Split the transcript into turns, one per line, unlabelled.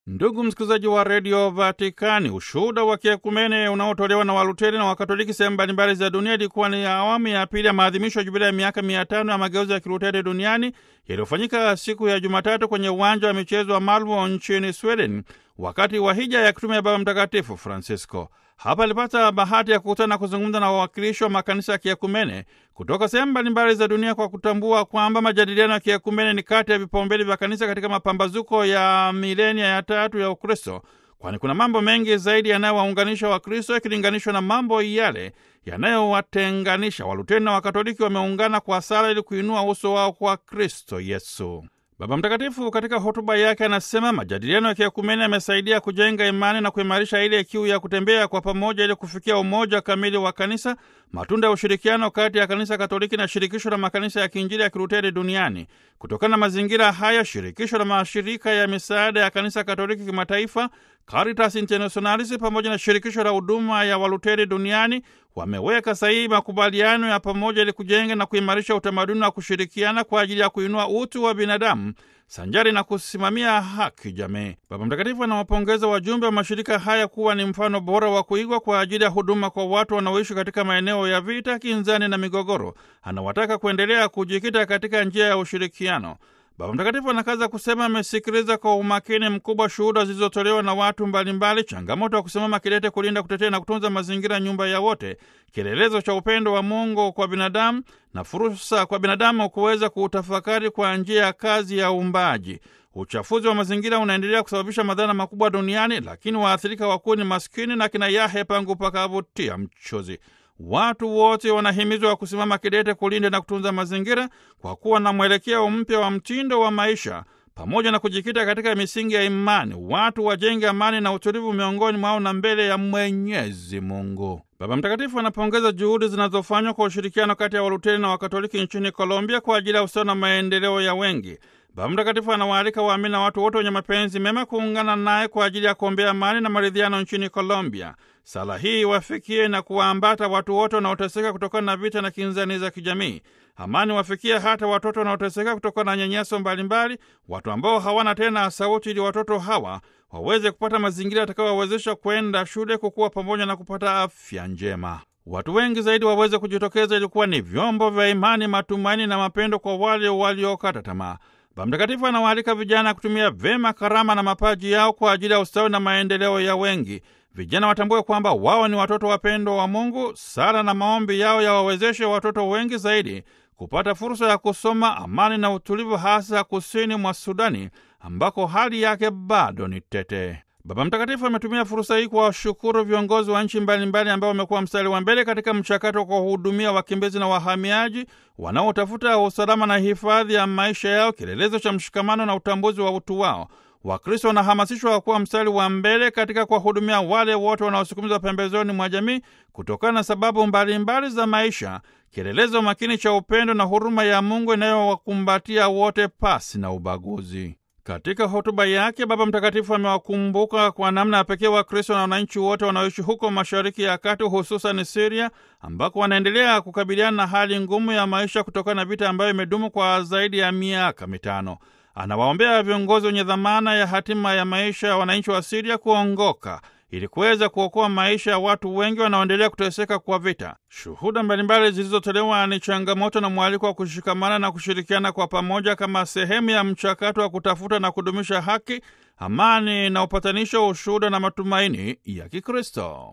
Ndugu msikilizaji wa redio Vatikani, ushuhuda wa kiekumene unaotolewa na Waluteri na Wakatoliki sehemu mbalimbali za dunia ilikuwa ni awamu ya pili ya maadhimisho ya jubilia ya miaka mia tano ya mageuzi ya Kiluteri duniani yaliyofanyika siku ya Jumatatu kwenye uwanja wa michezo wa Malmo nchini Sweden, wakati wa hija ya kitume ya Baba Mtakatifu Francisco. Hapa alipata bahati ya kukutana na kuzungumza na wawakilishi wa makanisa ya kiekumene kutoka sehemu mbalimbali za dunia kwa kutambua kwamba majadiliano ya kiekumene ni kati ya vipaumbele vya kanisa katika mapambazuko ya milenia ya tatu ya Ukristo, kwani kuna mambo mengi zaidi yanayowaunganisha Wakristo yakilinganishwa na mambo yale yanayowatenganisha. Waluteri na Wakatoliki wameungana kwa sala ili kuinua uso wao kwa Kristo Yesu. Baba Mtakatifu katika hotuba yake anasema majadiliano ya kiekumene yamesaidia kujenga imani na kuimarisha ile kiu ya kutembea kwa pamoja ili kufikia umoja kamili wa kanisa, matunda ya ushirikiano kati ya kanisa Katoliki na shirikisho la makanisa ya kiinjili ya Kiluteri duniani. Kutokana na mazingira haya, shirikisho la mashirika ya misaada ya kanisa Katoliki kimataifa Caritas Internationalis pamoja na shirikisho la huduma ya Waluteri duniani wameweka sahihi makubaliano ya pamoja ili kujenga na kuimarisha utamaduni wa kushirikiana kwa ajili ya kuinua utu wa binadamu sanjari na kusimamia haki jamii. Baba Mtakatifu anawapongeza wajumbe wa mashirika haya kuwa ni mfano bora wa kuigwa kwa ajili ya huduma kwa watu wanaoishi katika maeneo ya vita, kinzani na migogoro. Anawataka kuendelea kujikita katika njia ya ushirikiano. Baba Mtakatifu anakaza kusema amesikiliza kwa umakini mkubwa shuhuda zilizotolewa na watu mbalimbali, changamoto ya kusimama kidete kulinda, kutetea na kutunza mazingira, nyumba ya wote, kielelezo cha upendo wa Mungu kwa binadamu na fursa kwa binadamu kuweza kuutafakari kwa njia ya kazi ya uumbaji. Uchafuzi wa mazingira unaendelea kusababisha madhara makubwa duniani, lakini waathirika wakuu ni maskini na kina yahe pangu pakavutia mchozi. Watu wote wanahimizwa kusimama kidete kulinda na kutunza mazingira kwa kuwa na mwelekeo mpya wa mtindo wa maisha pamoja na kujikita katika misingi ya imani. Watu wajenge amani na utulivu miongoni mwao na mbele ya Mwenyezi Mungu. Baba Mtakatifu anapongeza juhudi zinazofanywa kwa ushirikiano kati ya Waluteri na Wakatoliki nchini Colombia kwa ajili ya usawa na maendeleo ya wengi. Baba Mtakatifu anawaalika waamini na watu wote wenye mapenzi mema kuungana naye kwa ajili ya kuombea amani na maridhiano nchini Colombia. Sala hii wafikie na kuwaambata watu wote wanaoteseka kutokana na vita na kinzani za kijamii. Amani wafikie hata watoto wanaoteseka kutokana na nyanyaso mbalimbali, watu ambao hawana tena sauti, ili watoto hawa waweze kupata mazingira yatakayowawezesha kwenda shule, kukua pamoja na kupata afya njema. Watu wengi zaidi waweze kujitokeza ilikuwa ni vyombo vya imani, matumaini na mapendo kwa wale waliokata tamaa. Baba Mtakatifu anawaalika vijana kutumia vyema karama na mapaji yao kwa ajili ya ustawi na maendeleo ya wengi. Vijana watambue kwamba wao ni watoto wapendwa wa Mungu. Sala na maombi yao yawawezeshe watoto wengi zaidi kupata fursa ya kusoma, amani na utulivu, hasa kusini mwa Sudani ambako hali yake bado ni tete. Baba Mtakatifu ametumia fursa hii kuwashukuru viongozi wa nchi mbalimbali ambao wamekuwa mstari wa mbele katika mchakato wa kuwahudumia wakimbizi na wahamiaji wanaotafuta usalama na hifadhi ya maisha yao, kielelezo cha mshikamano na utambuzi wa utu wao. Wakristo wanahamasishwa kuwa mstari wa mbele katika kuwahudumia wale wote wanaosukumizwa pembezoni mwa jamii kutokana na sababu mbalimbali mbali za maisha, kielelezo makini cha upendo na huruma ya Mungu inayowakumbatia wote pasi na ubaguzi. Katika hotuba yake Baba Mtakatifu amewakumbuka kwa namna ya pekee Wakristo na wananchi wote wanaoishi huko Mashariki ya Kati, hususan Siria, ambako wanaendelea kukabiliana na hali ngumu ya maisha kutokana na vita ambayo imedumu kwa zaidi ya miaka mitano. Anawaombea viongozi wenye dhamana ya hatima ya maisha ya wananchi wa Siria kuongoka ili kuweza kuokoa maisha ya watu wengi wanaoendelea kuteseka kwa vita. Shuhuda mbalimbali zilizotolewa ni changamoto na mwaliko wa kushikamana na kushirikiana kwa pamoja kama sehemu ya mchakato wa kutafuta na kudumisha haki, amani na upatanisho, ushuhuda na matumaini ya Kikristo.